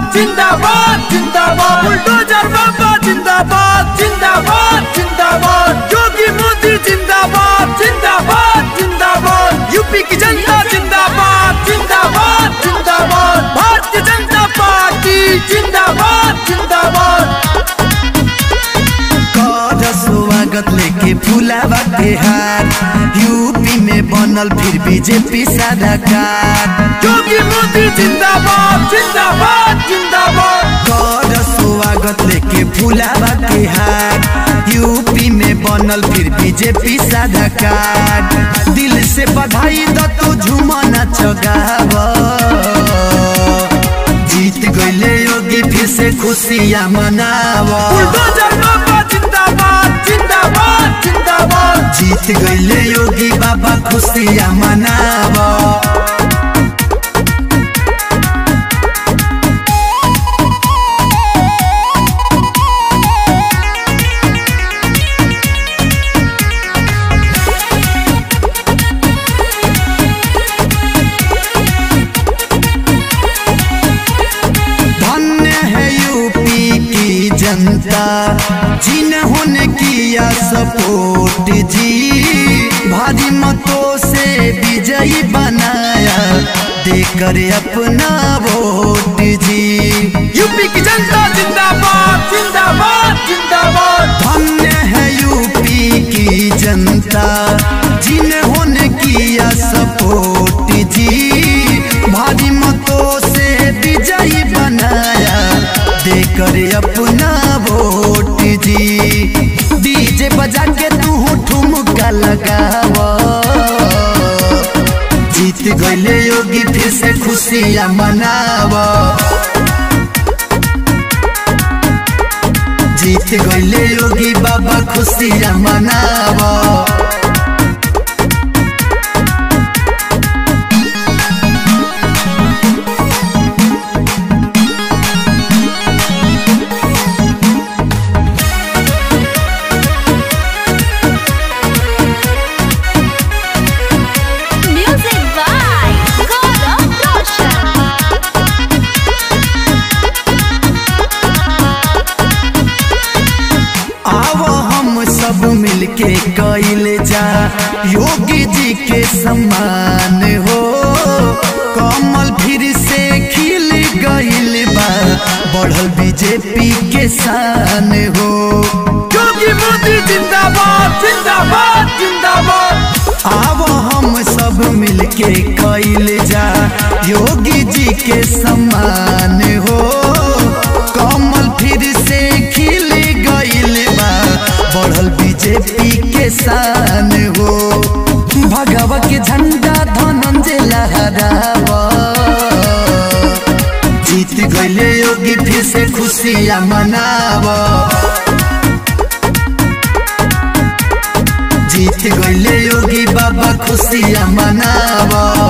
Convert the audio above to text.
जिंदाबाद जिंदाबाद बुलडोजर बाबा जिंदाबाद जिंदाबाद जिंदाबाद योगी मोदी जिंदाबाद जिंदाबाद जिंदाबाद यूपी की जनता जिंदाबाद जिंदाबाद जिंदाबाद भारतीय जनता पार्टी जिंदाबाद जिंदाबाद कर स्वागत लेके फुलावा के हार यूपी में बनल फिर बीजेपी सरकार योगी मोदी जिंदाबाद जिंदाबाद जिंदाबाद कर स्वागत लेके फुलावा के हार यूपी में बनल फिर बीजेपी सरकार दिल से बधाई द तू झुमना चगाव जीत गईले योगी फिर से खुशियाँ मनावा बुलडोजर बाबा जिंदाबाद जिंदाबाद जिंदाबाद जीत गईले योगी बाबा खुशियाँ मनावा धन्य है यूपी की जनता जिन्होंने किया सपोर्ट जी भारी मतों से विजयी बनाया देकर अपना वोट जी यूपी की जनता जिंदाबाद जिंदाबाद जिंदाबाद धन्य है यूपी की जनता जिन्होंने किया सपोर्ट जी भारी मतों से विजयी बनाया देकर अपना वोट जी डीजे बजा के तू ठुमका लगावा जीत गईले योगी फिर से खुशियाँ मनावा जीत गईले योगी बाबा खुशियाँ मनावा Music by Gaurav Roshan. आओ हम सब मिलके कैल जा योगी जी के सम्मान हो कमल फिर से खिल गईल बा बढ़ल बीजेपी के शान हो योगी मोदी जिंदाबाद जिंदाबाद जिंदाबाद आओ हम सब मिलके कैल जा योगी जी के सम्मान हो कमल फिर से खिल गईल बा बढ़ल बीजेपी के शान हो भगवा के झंडा धनंजय लहरावा जीत गईले योगी फिर से खुशियाँ मनावा जीत गईले योगी बाबा खुशियाँ मनावा